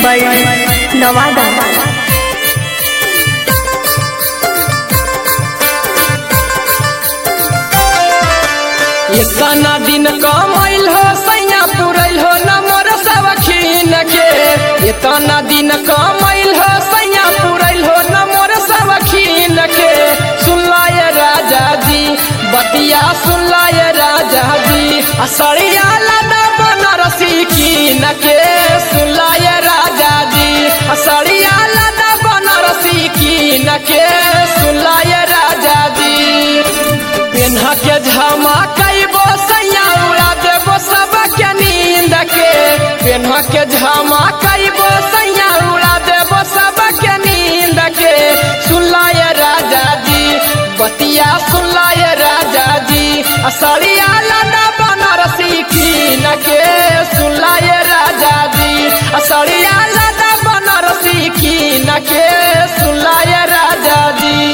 by Nawada. इतना दिन कमाइल हो सैया पुरैल हो न मोर सवखीन के इतना दिन कमाइल हो सैया पुरैल हो न मोर सवखीन के सुनलाय राजा जी बतिया सुनलाय राजा जी असरिया लदा बनरसी कीन के सुनलाय राजा जी असरिया लदा बनरसी कीन के सुनलाय राजा जी पेन्हा के झमा कैबो सैया उड़ा देबो सबके नींद के पेन्हा के झमा कैबो सैया उड़ा देबो सबके नींद के सुनलाय राजा जी बतिया सुनलाय राजा जी असरिया लदा बनारसी कीन के सुनलाय राजा जी असरिया लदा बनारसी कीन के सुनलाय राजा जी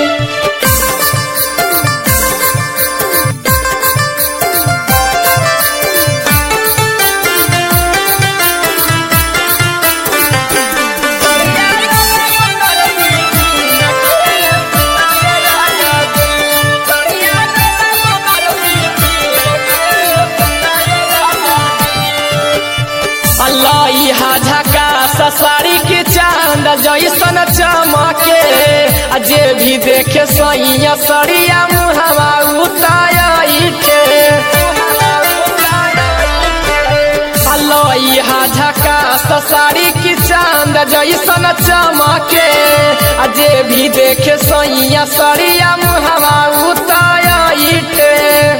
अल्लाह झका ससारी के चांद जैसन चमके आ जे भी देखे सैया सरिया मुहवा उताइके अल्लाह झका ससारी की चांद जैसन चमके आ जे भी देखे सैया सरिया मुहवा उताइके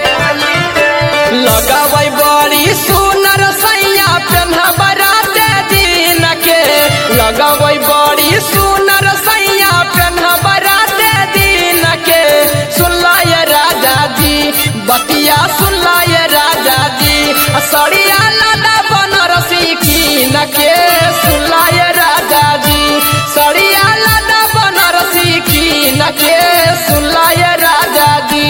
लगावै बड़ी सुनर सैया पेन्हा बराते दिन के लगावै बड़ी सुनर सैया पेन्हा बराते दिन के सुनलाय राजा जी बतिया सुनलाय राजा जी सड़िया लादा बनरसी कीन के सुनलाय राजा जी सड़िया लादा बनरसी कीन के सुनलाय राजा जी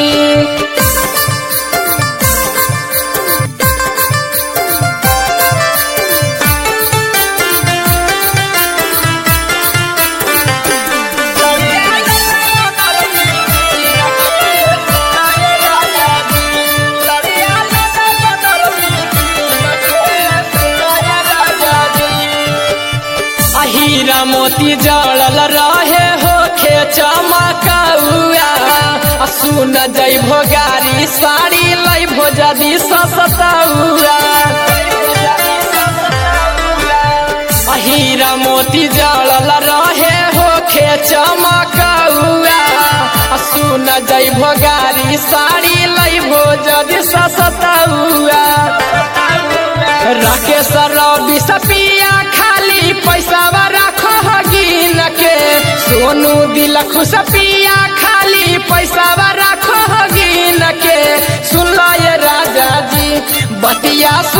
हीरा मोती जड़ल रहे हो खे चमकौआ आ सुन जैभो गाड़ी साड़ी लैभो जदी सस्तौआ आ हीरा मोती जड़ल रहे हो खे चमकौआ आ सुन जैभो गाड़ी साड़ी लैभो जदी सस्तौआ राकेश रवि सपिया खाली पैसा रखो गिन के सोनू दिल खुश पिया खाली पैसा रखो गिन के सुन लो ये राजा जी बतिया